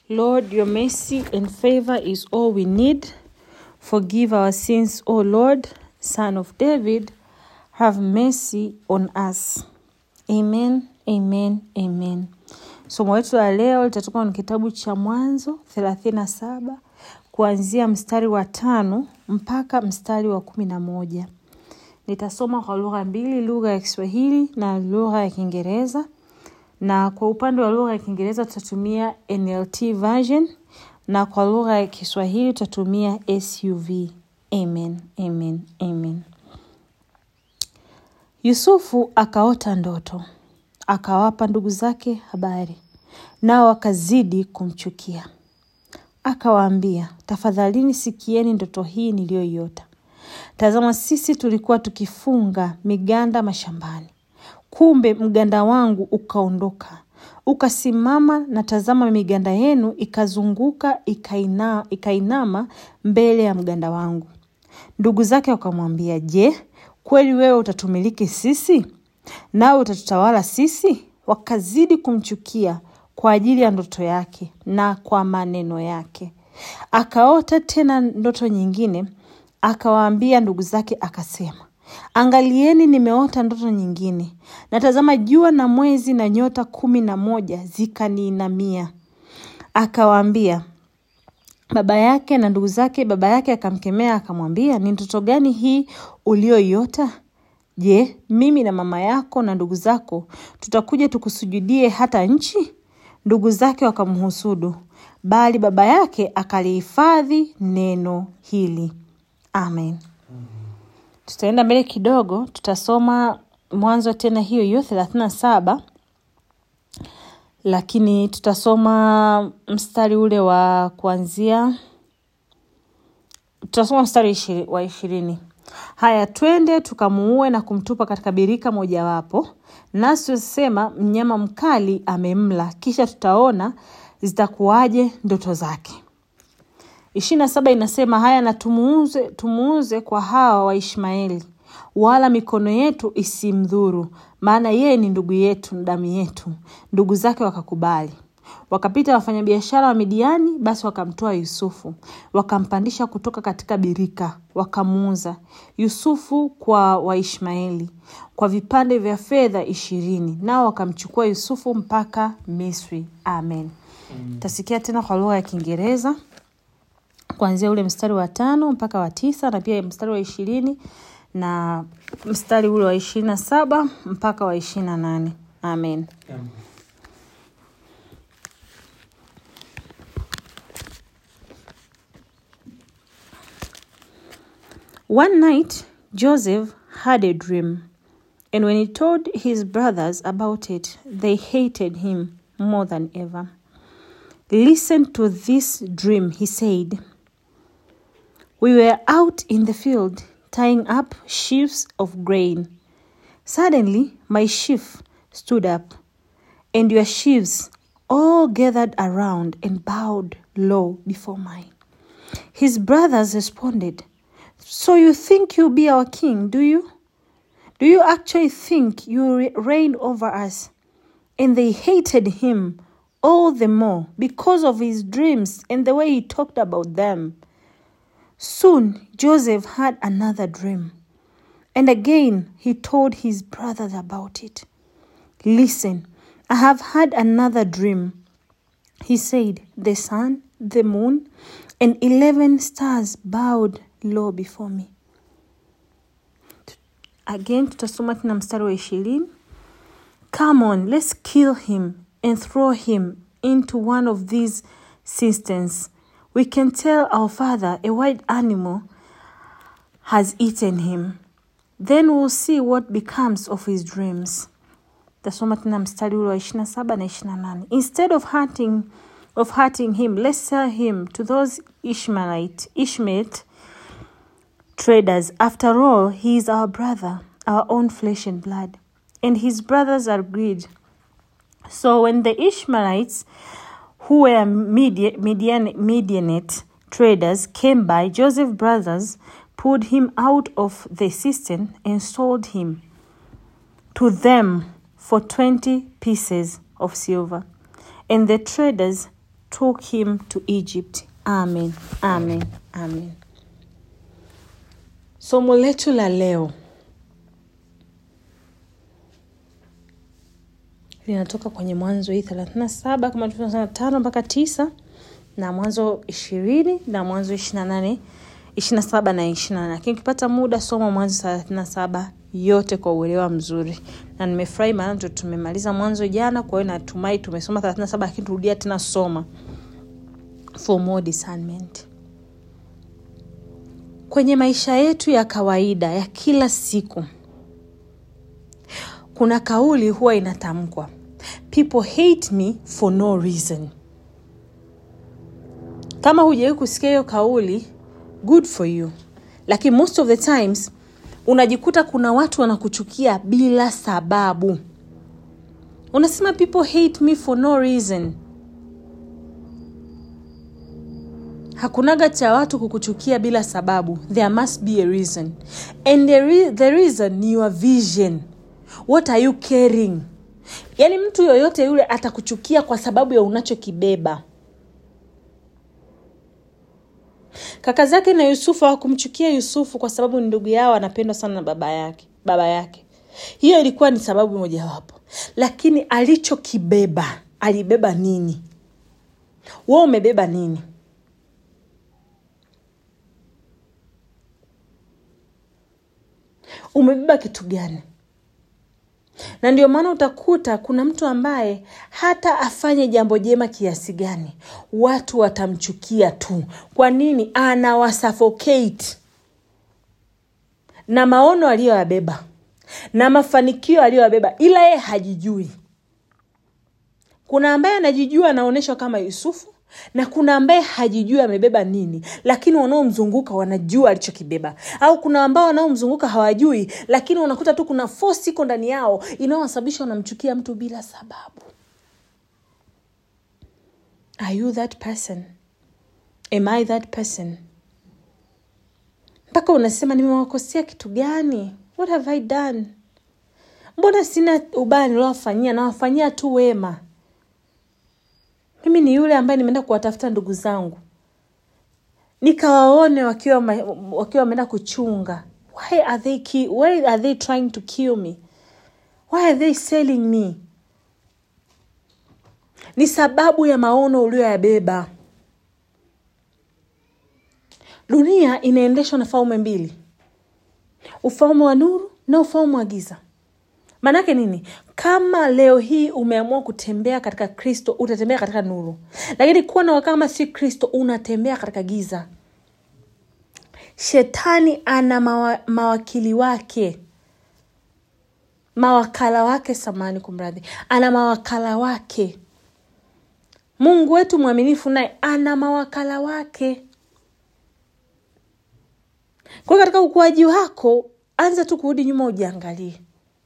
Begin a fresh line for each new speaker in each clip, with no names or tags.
Lord, your mercy and favor is all we need. Forgive our sins, O Lord, Son of David. Have mercy on us. Amen, amen, amen. Somo letu la leo litatoka kwenye kitabu cha Mwanzo thelathini na saba kuanzia mstari wa tano mpaka mstari wa kumi na moja. Nitasoma kwa lugha mbili, lugha ya Kiswahili na lugha ya Kiingereza na kwa upande wa lugha ya Kiingereza tutatumia NLT version na kwa lugha ya Kiswahili tutatumia SUV. Amen, amen, amen. Yusufu akaota ndoto, akawapa ndugu zake habari, nao wakazidi kumchukia. Akawaambia, tafadhalini sikieni ndoto hii niliyoiota. Tazama, sisi tulikuwa tukifunga miganda mashambani kumbe mganda wangu ukaondoka ukasimama, na tazama, miganda yenu ikazunguka ikaina, ikainama mbele ya mganda wangu. Ndugu zake wakamwambia, je, kweli wewe utatumiliki sisi, nawe utatutawala sisi? Wakazidi kumchukia kwa ajili ya ndoto yake na kwa maneno yake. Akaota tena ndoto nyingine, akawaambia ndugu zake akasema Angalieni, nimeota ndoto nyingine, na tazama, jua na mwezi na nyota kumi na moja zikaniinamia. Akawaambia baba yake na ndugu zake. Baba yake akamkemea akamwambia, ni ndoto gani hii uliyoiota? Je, mimi na mama yako na ndugu zako tutakuja tukusujudie hata nchi? Ndugu zake wakamhusudu, bali baba yake akalihifadhi neno hili. Amen. Tutaenda mbele kidogo, tutasoma Mwanzo tena hiyo hiyo thelathini na saba, lakini tutasoma mstari ule wa kuanzia, tutasoma mstari wa ishirini. Haya, twende tukamuue na kumtupa katika birika mojawapo, nasi tutasema mnyama mkali amemla, kisha tutaona zitakuwaje ndoto zake. ishirini na saba inasema haya, na tumuuze, tumuuze kwa hawa Waishmaeli, wala mikono yetu isimdhuru, maana yeye ni ndugu yetu na damu yetu. Ndugu zake wakakubali. Wakapita wafanyabiashara wa Midiani, basi wakamtoa Yusufu, wakampandisha kutoka katika birika, wakamuuza Yusufu kwa Waishmaeli kwa vipande vya fedha ishirini, nao wakamchukua Yusufu mpaka Misri. Amen. Mm. Tasikia tena kwa lugha ya Kiingereza kuanzia ule mstari wa tano mpaka wa tisa na pia mstari wa ishirini na mstari ule wa ishirini na saba mpaka wa ishirini na nane Amen.
Amen.
One night Joseph had a dream, and when he told his brothers about it, they hated him more than ever. Listen to this dream, he said. We were out in the field tying up sheaves of grain. Suddenly, my sheaf stood up, and your sheaves all gathered around and bowed low before mine. His brothers responded, So you think you'll be our king, do you? Do you actually think you re- reign over us? And they hated him all the more because of his dreams and the way he talked about them. Soon Joseph had another dream, and again he told his brothers about it. Listen, I have had another dream. He said, The sun, the moon, and eleven stars bowed low before me. Again, tutasoma tena mstari wa ishirini. Come on, let's kill him and throw him into one of these cisterns. We can tell our father a wild animal has eaten him. Then we'll see what becomes of his dreams. Tasoma tena mstari ule wa ishirini na saba na ishirini na nane. Instead of hunting, of hurting him, let's sell him to those Ishmaelite, Ishmaelite traders. After all, he is our brother, our own flesh and blood. And his brothers agreed. So when the Ishmaelites who were Midian, Midian, Midianite traders came by, Joseph's brothers pulled him out of the cistern and sold him to them for 20 pieces of silver. And the traders took him to Egypt. Amen, amen, amen. Somo letu la leo linatoka kwenye Mwanzo hii thelathini na saba kama tulivyosema tano mpaka tisa na Mwanzo ishirini na Mwanzo ishirini na nane ishirini na saba na ishirini na nane lakini ukipata muda soma Mwanzo thelathini na saba yote kwa uelewa mzuri, na nimefurahi maana ndo tumemaliza Mwanzo jana. Kwa hiyo natumai tumesoma thelathini na saba lakini turudia tena soma for more discernment. Kwenye maisha yetu ya kawaida ya kila siku kuna kauli huwa inatamkwa people hate me for no reason. Kama hujawahi kusikia hiyo kauli, good for you, lakini most of the times unajikuta kuna watu wanakuchukia bila sababu. Unasema people hate me for no reason. Hakunaga cha watu kukuchukia bila sababu. There must be a reason, and the, re the reason ni your vision. What are you carrying? Yaani mtu yoyote yule atakuchukia kwa sababu ya unachokibeba. Kaka zake na Yusufu hawakumchukia Yusufu kwa sababu ni ndugu yao, anapendwa sana na baba yake baba yake. Hiyo ilikuwa ni sababu mojawapo, lakini alichokibeba, alibeba nini? Wewe umebeba nini? Umebeba kitu gani? na ndio maana utakuta kuna mtu ambaye hata afanye jambo jema kiasi gani watu watamchukia tu kwa nini anawasuffocate na maono aliyoyabeba na mafanikio aliyoyabeba ila yeye hajijui kuna ambaye anajijua anaonyeshwa kama yusufu na kuna ambaye hajijui amebeba nini lakini wanaomzunguka wanajua alichokibeba au kuna ambao wanaomzunguka hawajui lakini unakuta tu kuna force iko ndani yao inayowasababisha wanamchukia mtu bila sababu are you that person am i that person mpaka unasema nimewakosea kitu gani what have i done mbona sina ubaya niliowafanyia nawafanyia tu wema mimi ni yule ambaye nimeenda kuwatafuta ndugu zangu nikawaone wakiwa wakiwa wameenda kuchunga why are they ki why are they trying to kill me why are they selling me ni sababu ya maono ulioyabeba dunia inaendeshwa na falme mbili ufalme wa nuru na ufalme wa giza maanake nini kama leo hii umeamua kutembea katika kristo utatembea katika nuru lakini kuwa na kama si kristo unatembea katika giza shetani ana mawa, mawakili wake mawakala wake samani kumradhi ana mawakala wake mungu wetu mwaminifu naye ana mawakala wake kwa katika ukuaji wako anza tu kurudi nyuma ujiangalie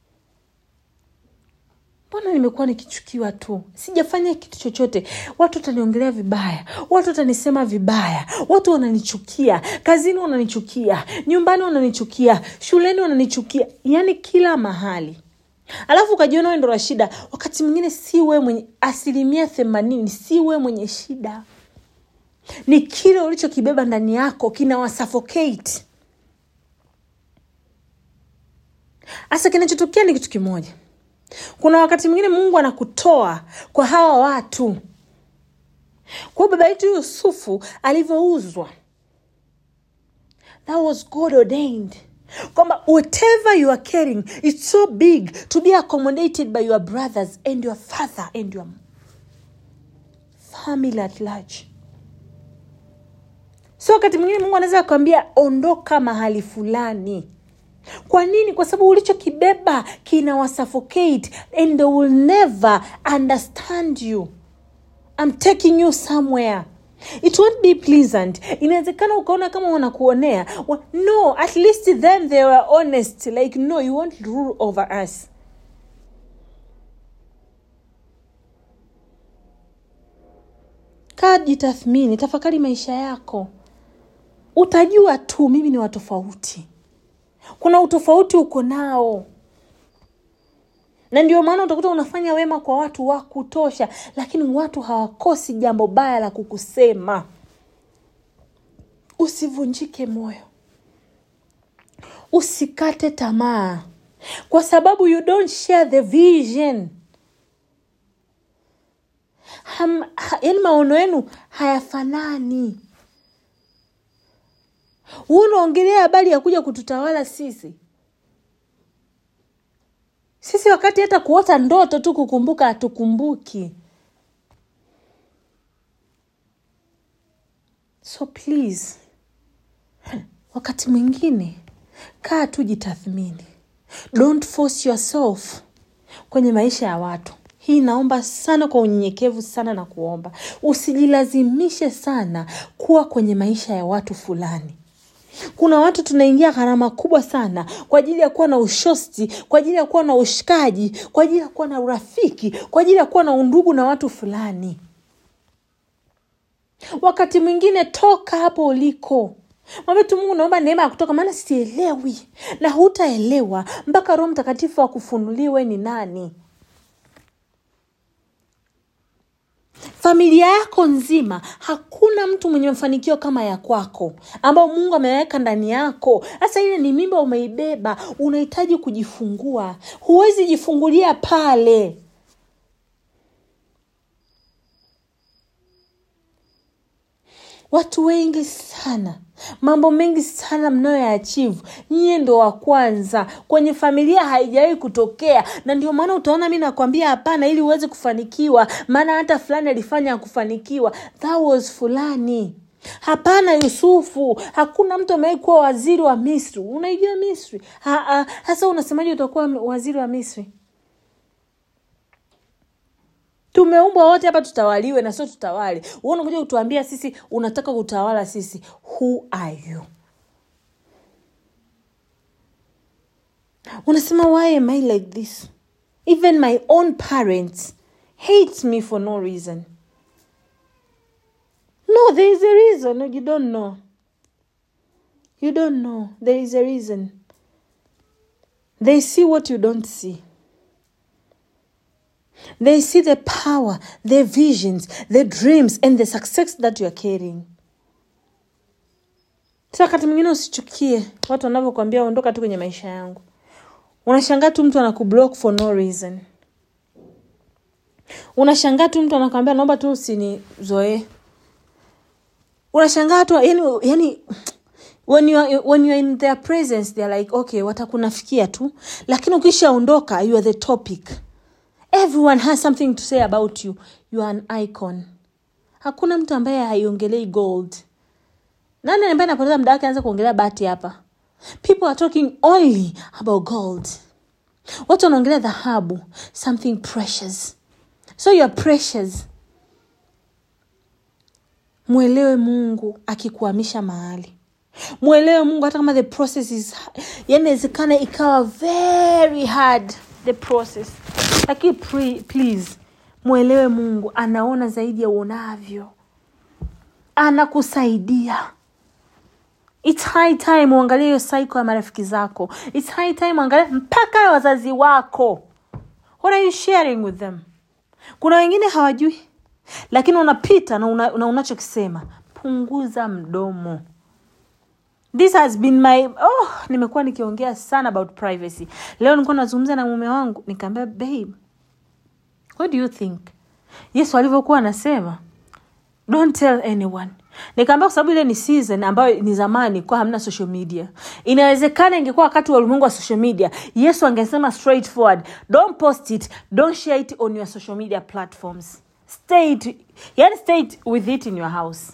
mbona nimekuwa nikichukiwa tu sijafanya kitu chochote watu wataniongelea vibaya watu watanisema vibaya watu wananichukia kazini wananichukia nyumbani wananichukia shuleni wananichukia yaani kila mahali alafu ukajiona we ndo la shida wakati mwingine si we mwenye asilimia themanini si we mwenye shida ni kile ulichokibeba ndani yako kinawasuffocate hasa kinachotokea ni kitu kimoja kuna wakati mwingine mungu anakutoa kwa hawa watu kwa baba yetu yusufu alivyouzwa that was god ordained kwamba whatever you are carrying it's so big to be accommodated by your brothers and your father and your family at large so wakati mwingine mungu anaweza kuambia ondoka mahali fulani kwa nini kwa sababu ulichokibeba kinawasuffocate and they will never understand you I'm taking you somewhere it won't be pleasant inawezekana ukaona kama wanakuonea well, no at least then they were honest like no you won't rule over us kaa jitathmini tafakari maisha yako utajua tu mimi ni watofauti kuna utofauti uko nao na ndio maana utakuta unafanya wema kwa watu wa kutosha lakini watu hawakosi jambo baya la kukusema usivunjike moyo usikate tamaa kwa sababu you don't share the vision Ham, ha, yani maono yenu hayafanani huu unaongelea habari ya kuja kututawala sisi sisi wakati hata kuota ndoto tu kukumbuka hatukumbuki so please wakati mwingine kaa tu jitathmini don't force yourself kwenye maisha ya watu hii naomba sana kwa unyenyekevu sana na kuomba usijilazimishe sana kuwa kwenye maisha ya watu fulani kuna watu tunaingia gharama kubwa sana kwa ajili ya kuwa na ushosti kwa ajili ya kuwa na ushikaji kwa ajili ya kuwa na urafiki kwa ajili ya kuwa na undugu na watu fulani wakati mwingine toka hapo uliko mwambie tu mungu naomba neema ya kutoka maana sielewi na hutaelewa mpaka roho mtakatifu akufunuliwe ni nani familia yako nzima hakuna mtu mwenye mafanikio kama ya kwako ambao mungu ameweka ndani yako sasa ile ni mimba umeibeba unahitaji kujifungua huwezi jifungulia pale watu wengi sana mambo mengi sana mnayoyaachivu nyie ndo wa kwanza kwenye familia haijawahi kutokea na ndio maana utaona mi nakwambia hapana ili uweze kufanikiwa maana hata fulani alifanya akufanikiwa that was fulani hapana yusufu hakuna mtu amewahi kuwa waziri wa misri unaijua misri hasa unasemaji utakuwa waziri wa misri tumeumbwa wote hapa tutawaliwe na sio tutawale unakuja kutuambia sisi unataka kutawala sisi who are you unasema why am i like this even my own parents hate me for no reason no there is a reason you don't know you don't know there is a reason they see what you don't see They see the power, the visions, the dreams, and the success that you are carrying. Sa wakati mwingine usichukie watu wanavyokwambia ondoka tu kwenye maisha yangu. Unashangaa tu mtu anakublock for no reason. Unashangaa tu mtu anakwambia naomba tu usinizoee. Unashangaa tu yani, yani when you are, when you are in their presence they are like okay watakunafikia tu lakini ukishaondoka you are the topic everyone has something to say about you you are an icon hakuna mtu ambaye haiongelei gold nani ambaye anapoteza muda wake anza kuongelea bati hapa people are talking only about gold watu wanaongelea dhahabu something precious so you are precious mwelewe mungu akikuhamisha mahali mwelewe mungu hata kama the process is yani inawezekana ikawa very hard the process lakini please mwelewe mungu anaona zaidi ya uonavyo anakusaidia its high time uangalie hiyo saiko ya marafiki zako its high time uangalie mpaka wazazi wako what are you sharing with them kuna wengine hawajui lakini unapita na, una, una unachokisema punguza mdomo this has been my oh nimekuwa nikiongea sana about privacy leo nilikuwa nazungumza na mume wangu nikaambia babe what do you think yesu alivyokuwa anasema don't tell anyone nikaambia kwa sababu ile ni season ambayo ni zamani kwa hamna social media inawezekana ingekuwa wakati wa ulimwengu wa social media yesu angesema straightforward don't post it don't share it on your social media platforms stay it, yani stay it with it in your house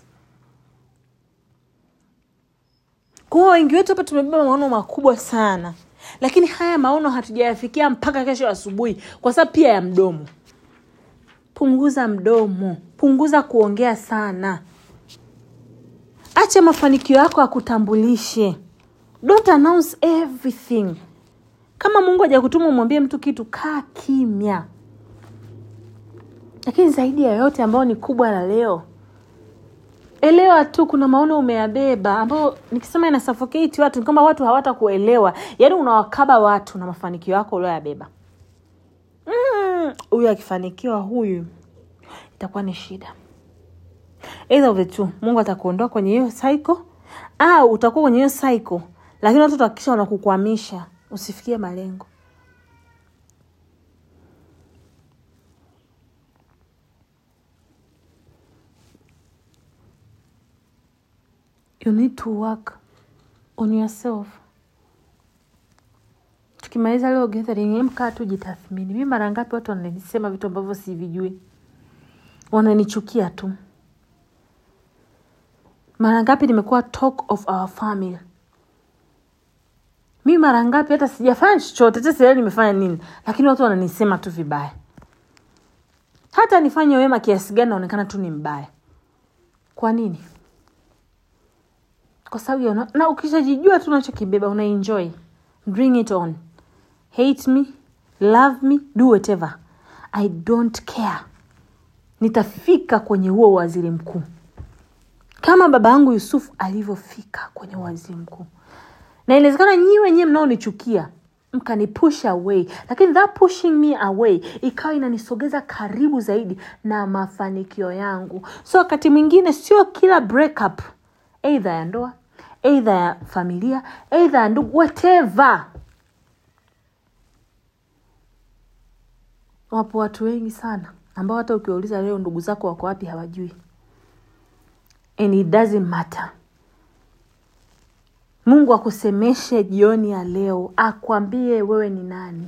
kuwa wengi wetu hapa tumebeba maono makubwa sana lakini haya maono hatujayafikia mpaka kesho asubuhi kwa sababu pia ya mdomo punguza mdomo punguza kuongea sana acha mafanikio yako akutambulishe don't announce everything kama mungu hajakutuma umwambie mtu kitu kaa kimya lakini zaidi ya yote ambayo ni kubwa la leo elewa tu kuna maono umeyabeba ambayo nikisema ina suffocate watu ni kwamba watu hawatakuelewa yaani unawakaba watu na mafanikio yako ulioyabeba "Mm, huyu akifanikiwa huyu itakuwa ni shida either of the two mungu atakuondoa kwenye hiyo cycle au utakuwa kwenye hiyo cycle lakini watu watahakikisha wanakukwamisha usifikie malengo you need to work on yourself tukimaliza leo gathering mkaa tu jitathmini mi mara ngapi watu wananisema vitu ambavyo sivijui wananichukia tu mara ngapi nimekuwa talk of our family mi mara ngapi hata sijafanya chochote hata sielewi nimefanya nini lakini watu wananisema tu vibaya hata nifanye wema kiasi gani naonekana tu ni mbaya kwa nini kwa sababu ya una- na ukishajijua tu unachokibeba unaenjoy bring it on hate me love me do whatever i don't care nitafika kwenye huo waziri mkuu kama baba yangu yusufu alivyofika kwenye waziri mkuu na inawezekana nyii wenyewe mnaonichukia mkanipush away lakini that pushing me away ikawa inanisogeza karibu zaidi na mafanikio yangu so wakati mwingine sio kila breakup eidha ya ndoa eidha ya familia eidha ya ndugu whatever wapo watu wengi sana ambao hata ukiwauliza leo ndugu zako wako wapi hawajui and it doesn't matter mungu akusemeshe jioni ya leo akwambie wewe ni nani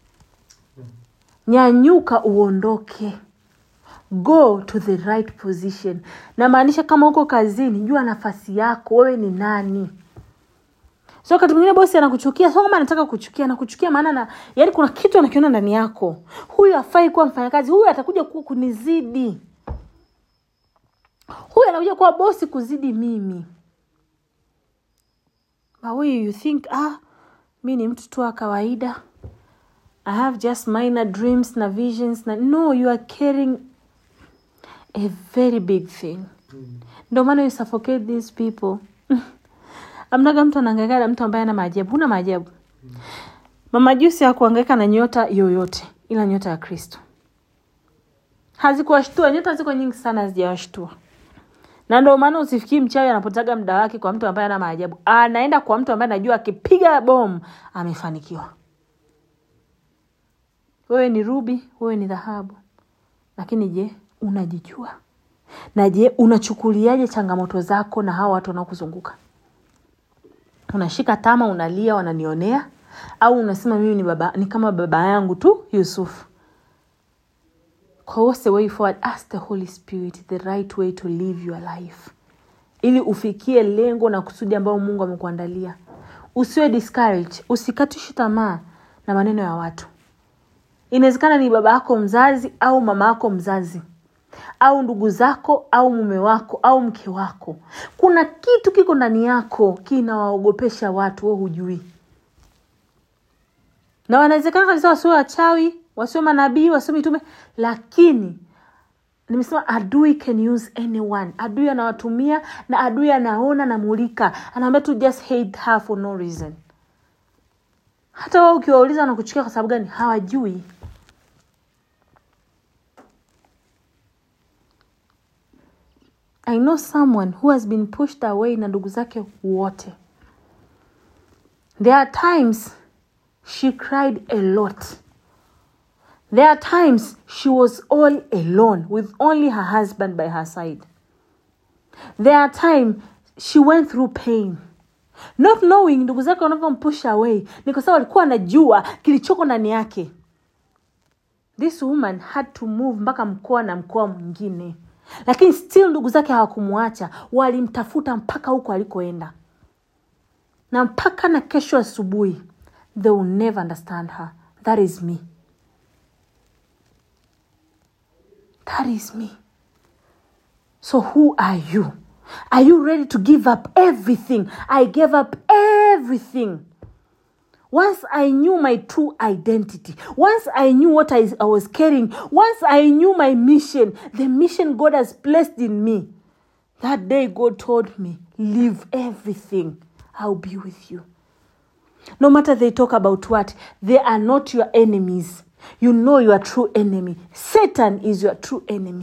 nyanyuka uondoke go to the right position namaanisha kama uko kazini jua nafasi yako wewe ni nani so wakati mwingine bosi anakuchukia so kama anataka kuchukia anakuchukia maana na yaani kuna kitu anakiona ndani yako huyu afai kuwa mfanyakazi huyu atakuja kuwa kunizidi huyu anakuja kuwa bosi kuzidi mimi But wewe you think ah mi ni mtu tu wa kawaida i have just minor dreams na visions na no you are carrying a very big thing ndio maana you suffocate these people amnaga mtu anaangaika na mtu ambaye ana maajabu huna maajabu mama jusi hakuangaika na nyota yoyote ila nyota ya kristo hazikuwashtua nyota ziko nyingi sana hazijawashtua na ndio maana usifikii mchawi anapotaga muda wake kwa mtu ambaye ana maajabu anaenda kwa mtu ambaye anajua akipiga bomu amefanikiwa wewe ni rubi wewe ni dhahabu lakini je unajijua na je unachukuliaje changamoto zako na hawa watu wanaokuzunguka unashika tama unalia wananionea au unasema mimi ni baba ni kama baba yangu tu yusufu kwa what's the way forward ask the holy spirit the right way to live your life ili ufikie lengo na kusudi ambayo mungu amekuandalia usiwe discourage usikatishi tamaa na maneno ya watu inawezekana ni baba yako mzazi au mama yako mzazi au ndugu zako au mume wako au mke wako kuna kitu kiko ndani yako kinawaogopesha watu we hujui na wanawezekana kabisa wasiwe wachawi wasiwe manabii wasiwe mitume lakini nimesema adui can use anyone adui anawatumia na adui anaona namulika anaambia tu just hate her for no reason hata wao ukiwauliza wanakuchukia kwa sababu gani hawajui i know someone who has been pushed away na ndugu zake wote there are times she cried a lot there are times she was all alone with only her husband by her side there are times she went through pain not knowing ndugu zake wanavyompush away ni kwa sababu alikuwa anajua kilichoko ndani yake this woman had to move mpaka mkoa na mkoa mwingine lakini still ndugu zake hawakumwacha walimtafuta mpaka huko alikoenda na mpaka na kesho asubuhi they will never understand her that is me that is me so who are you are you ready to give up everything i gave up everything once i knew my true identity once i knew what I, I was carrying once i knew my mission the mission god has placed in me that day god told me leave everything i'll be with you no matter they talk about what they are not your enemies you know your true enemy satan is your true enemy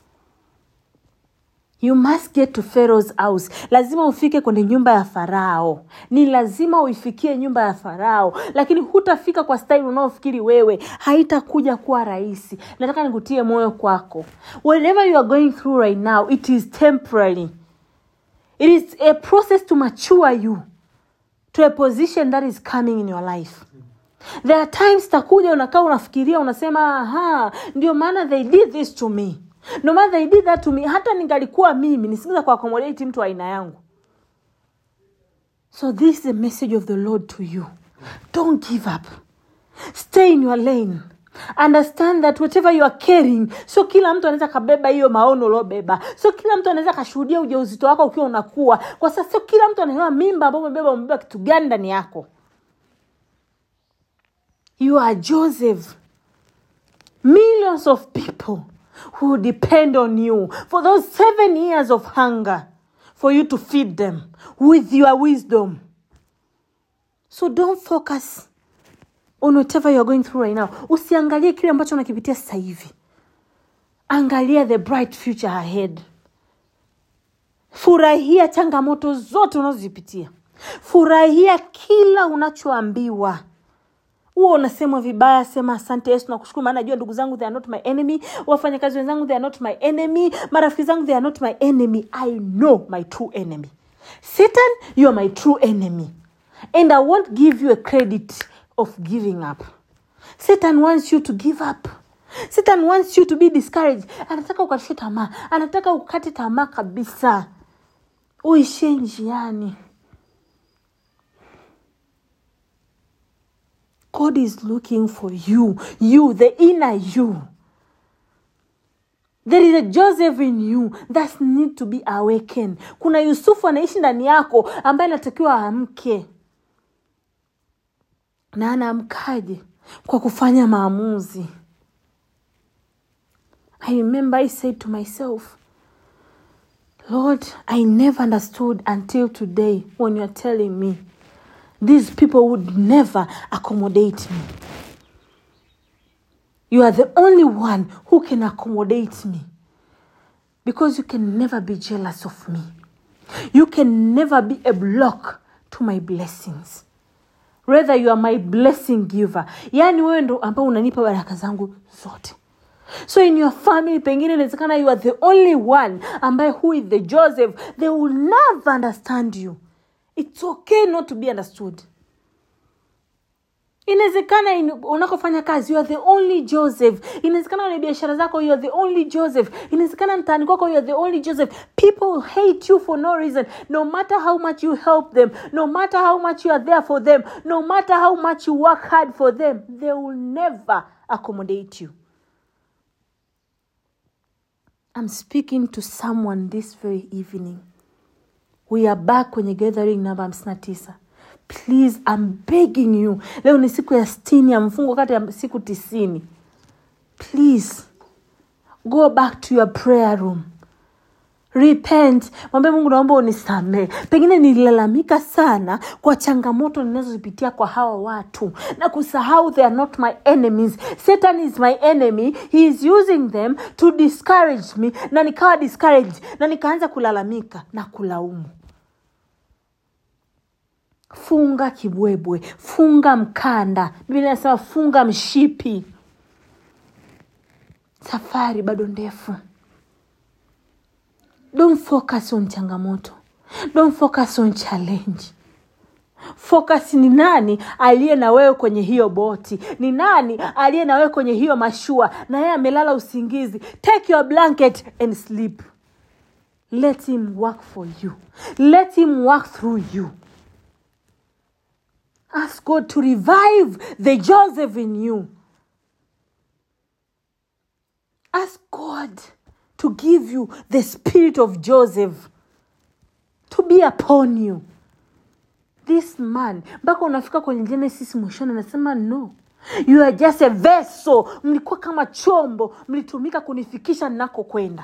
you must get to pharaoh's house lazima ufike kwenye nyumba ya farao ni lazima uifikie nyumba ya farao lakini hutafika kwa staili unaofikiri wewe haitakuja kuwa rahisi nataka nikutie moyo kwako whatever you are going through right now it is temporary it is a process to mature you to a position that is coming in your life there are times takuja unakaa unafikiria unasema aha ndio maana they did this to me no maana they did that to me hata ningalikuwa mimi nisingeza kuakomodate mtu wa aina yangu so this is the message of the lord to you don't give up stay in your lane understand that whatever you are carrying sio kila mtu anaweza kabeba hiyo maono uliobeba sio kila mtu anaweza kashuhudia ujauzito wako ukiwa unakuwa kwa sasa sio kila mtu anaelewa mimba ambao umebeba umebeba kitu gani ndani yako you are joseph millions of people who depend on you for those seven years of hunger for you to feed them with your wisdom so don't focus on whatever you're going through right now usiangalie kile ambacho unakipitia sasa hivi angalia the bright future ahead furahia changamoto zote unazozipitia furahia kila unachoambiwa huo unasemwa vibaya sema asante yesu nakushukuru maana najua ndugu zangu they are not my enemy wafanyakazi wenzangu they are not my enemy marafiki zangu they are not my enemy i know my true enemy satan you are my true enemy and i won't give you a credit of giving up satan wants you to give up satan wants you to be discouraged anataka ukatishe tamaa anataka ukate tamaa kabisa uishie njiani God is looking for you, you, the inner you. There is a Joseph in you that need to be awakened. Kuna Yusufu anaishi ndani yako ambaye anatakiwa aamke. Na anaamkaje? Kwa kufanya maamuzi. I remember I said to myself, Lord, I never understood until today when you're telling me these people would never accommodate me. You are the only one who can accommodate me because you can never be jealous of me. You can never be a block to my blessings. Rather, you are my blessing giver. Yaani wewe ndo ambao unanipa baraka zangu zote. So in your family pengine inawezekana you are the only one ambaye who is the Joseph. They will never understand you. It's okay not to be understood. inawezekana in- unakofanya kazi you are the only joseph inawezekana kwenye biashara zako you are the only joseph inawezekana mtaani kwako you are the only joseph people hate you for no reason no matter how much you help them no matter how much you are there for them no matter how much you work hard for them they will never accommodate you i'm speaking to someone this very evening we are back kwenye gathering namba hamsini na tisa please I'm begging you leo ni siku ya stini ya mfungo kati ya siku tisini please go back to your prayer room repent mwambie mungu naomba unisamee pengine nililalamika sana kwa changamoto ninazozipitia kwa hawa watu na kusahau they are not my enemies satan is my enemy he is using them to discourage me na nikawa discouraged na nikaanza kulalamika na kulaumu funga kibwebwe funga mkanda biblia inasema funga mshipi safari bado ndefu don't focus on changamoto don't focus on challenge focus ni nani aliye na wewe kwenye hiyo boti ni nani aliye na wewe kwenye hiyo mashua na yeye amelala usingizi take your blanket and sleep let him work for you let him work through you Ask God to revive the Joseph in you. Ask God to give you the spirit of Joseph to be upon you. This man, mpaka unafika kwenye Genesis mwishoni, anasema no, you are just a vessel. Mlikuwa kama chombo, mlitumika kunifikisha ninakokwenda.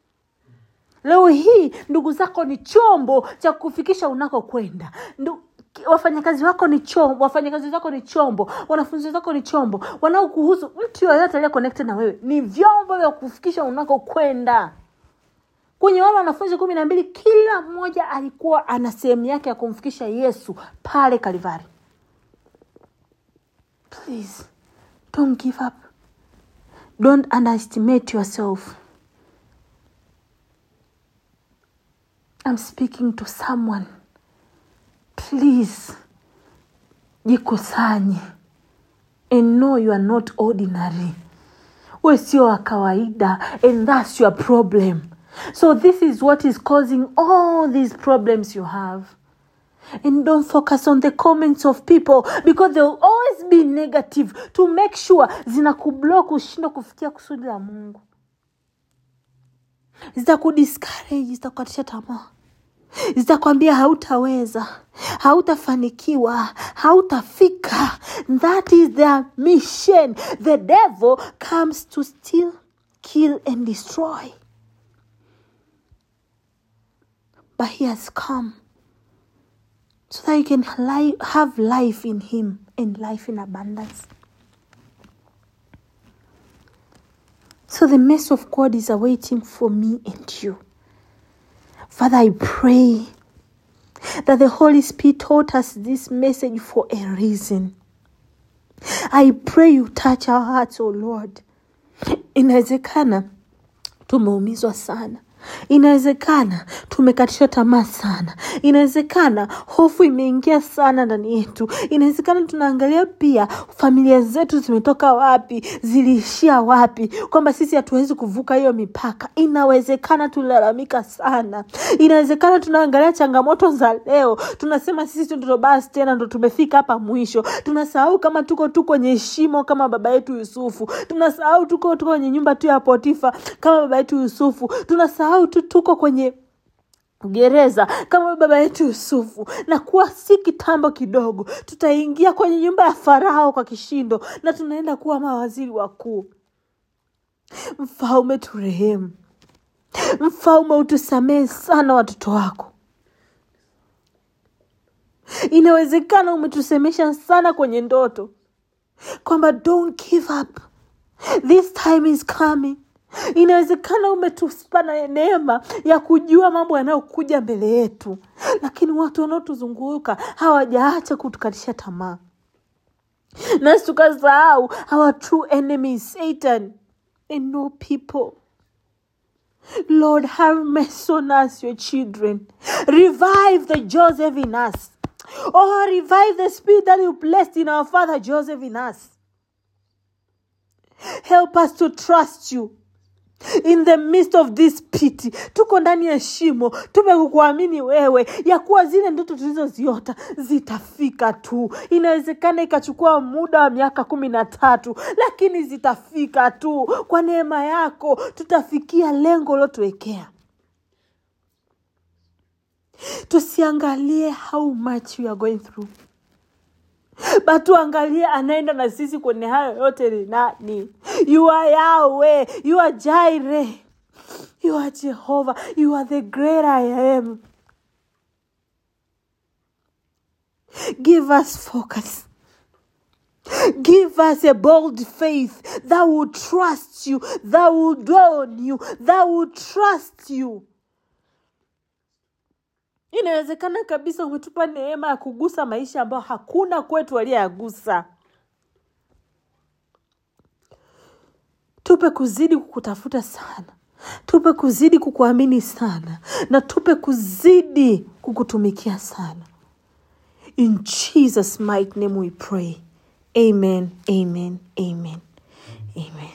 Leo hii ndugu zako ni chombo cha kufikisha unakokwenda. Ndu- wafanyakazi wako ni chombo wafanyakazi wako ni chombo wanafunzi wako ni chombo wanaokuhusu mtu yoyote aliye connected na wewe ni vyombo vya kufikisha unakokwenda kwenye wale wanafunzi kumi na mbili kila mmoja alikuwa ana sehemu yake ya kumfikisha yesu pale kalivari please don't give up don't underestimate yourself i'm speaking to someone please jikusanye and know you are not ordinary we sio wa kawaida and that's your problem so this is what is causing all these problems you have and don't focus on the comments of people because they will always be negative to make sure zinakublock ushindwa kufikia kusudi la mungu zitakudiscourage zitakukatisha tamaa zitakwambia hautaweza hautafanikiwa hautafika that is their mission the devil comes to steal kill and destroy but he has come so that you can li- have life in him and life in abundance so the mercy of god is awaiting for me and you Father, I pray that the Holy Spirit taught us this message for a reason. I pray you touch our hearts, oh Lord. Inawezekana tumeumizwa sana inawezekana tumekatishwa tamaa sana inawezekana hofu imeingia sana ndani yetu inawezekana tunaangalia pia familia zetu zimetoka wapi ziliishia wapi kwamba sisi hatuwezi kuvuka hiyo mipaka inawezekana tulilalamika sana inawezekana tunaangalia changamoto za leo tunasema sisi ndo basi tena ndo tumefika hapa mwisho tunasahau kama tuko tu kwenye shimo kama baba yetu yusufu tunasahau tuko tuko kwenye nyumba tu ya potifa kama baba yetu yusufu tunasahau tu tuko kwenye gereza kama baba yetu yusufu na kuwa si kitambo kidogo tutaingia kwenye nyumba ya farao kwa kishindo na tunaenda kuwa mawaziri wakuu mfalme turehemu mfalme utusamehe sana watoto wako inawezekana umetusemesha sana kwenye ndoto kwamba don't give up this time is coming inawezekana umetupa na neema ya kujua mambo yanayokuja mbele yetu lakini watu wanaotuzunguka hawajaacha kutukatisha tamaa nasi tukasahau our true enemy is satan and no people lord have mercy on us your children revive the joseph in us oh revive the spirit that you placed in our father joseph in us help us to trust you in the midst of this pit tuko ndani ya shimo tumekukuamini wewe ya kuwa zile ndoto tulizoziota zitafika tu inawezekana ikachukua muda wa miaka kumi na tatu lakini zitafika tu kwa neema yako tutafikia lengo uliotuwekea tusiangalie how much we are going through but tuangalie anaenda na sisi kwenye hayo yote ni nani you are yawe you are jaire you are jehova you are the great i am give us focus Give us a bold faith that will trust you, that will dwell on you, that will trust you. inawezekana kabisa umetupa neema ya kugusa maisha ambayo hakuna kwetu aliyeyagusa tupe kuzidi kukutafuta sana tupe kuzidi kukuamini sana na tupe kuzidi kukutumikia sana in jesus mighty name we pray amen amen amen amen